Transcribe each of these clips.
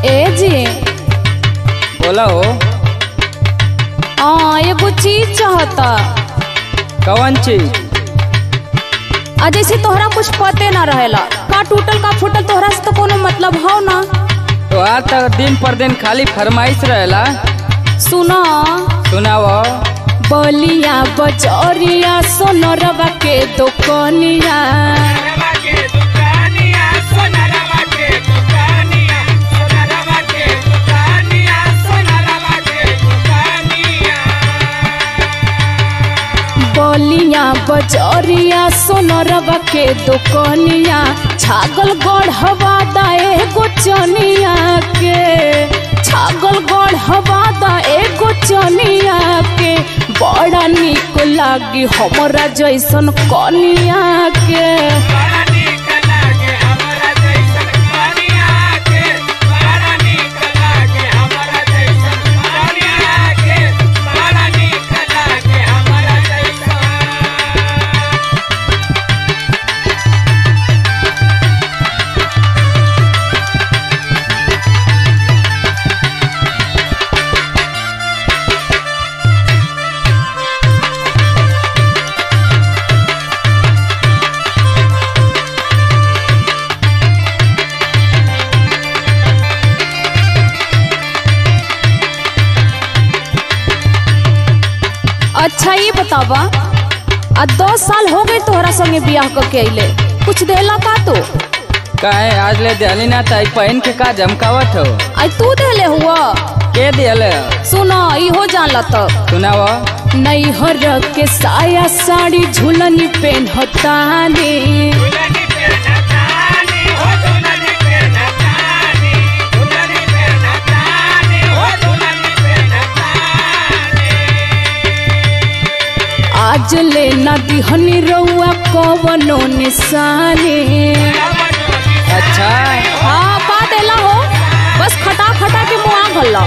ए जी बोला हो हाँ एगो चीज चाहता कौन चीज आ जैसे तोहरा कुछ पते ना रहेला का टूटल का फूटल तोहरा से तो कोनो मतलब हो ना तो आज तक दिन पर दिन खाली फरमाइश रहेला सुना सुनाव बलिया बजरिया सोनरवा के दुकनिया बलिया बजरिया सोनरवा के दुकनिया छागल गढ़वा दाए गोचनिया के छागल गढ़वा दाए गोचनिया के बड़ा निक लागी हमरा जैसन कनिया के अच्छा ये बतावा आ दस साल हो गए तोहरा संगे बियाह करके अइले कुछ देला का तू काहे आज ले दियाली ना ताई पहन के का जमकावत हो आज तू देले हुआ के दियल सुना इहो जानला तब सुनाव नैहर के साया साड़ी झुलनी पेन्हतानी आज ले ना दिहनी रउआ कवनो निशानी अच्छा हाँ पा देला हो बस खटा खटा के मुआ भल्ला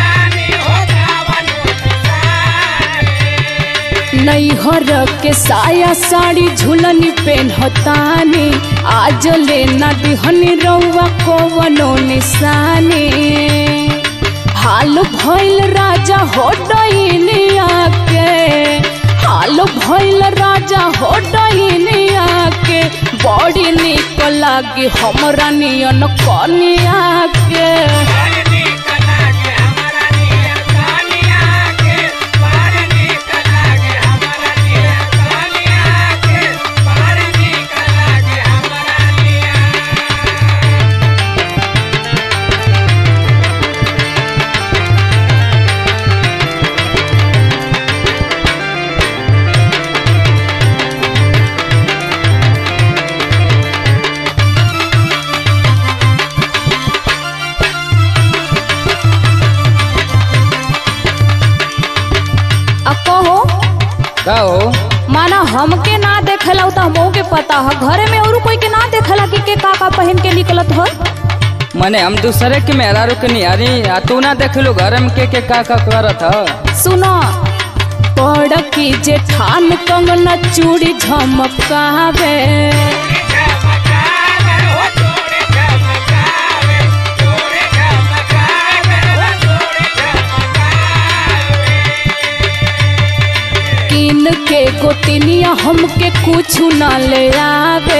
नैहर के साया साड़ी झुलनी पेन्हतानी आज ले ना दिहनी रउआ कवनो निशानी हाल भइल राजा हो डइनिया के हाल भइल राजा हो डइनिया के बड़ी निक लागी हमरा नियन कनिया के आ कहो का हो माना हमके ना देखेला त हमहू के पता है घरे में और कोई के ना देखेला कि के का का पहन के निकलत हो मने हम दूसरे के मेहरारू के निहारी आ तू ना देखलू घर में के के का का करत ह सुनो पड़ की जेठान कंगना चूड़ी झमकावे किन के गोतिनिया हमके कुछ ना ले आवे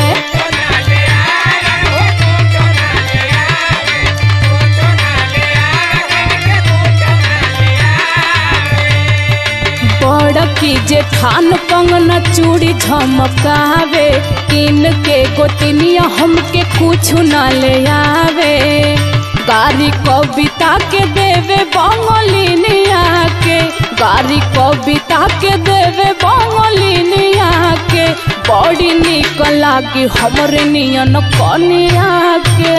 बड़ की जेठान कंगना चूड़ी झमकावे किन के गोतिनिया हमके कुछ ना ले आवे गारी कविता के देवे बंगलिनिया के गारी कविता के देवे बंगलिनिया के बड़ी निक लागी हमरे नियन कनिया के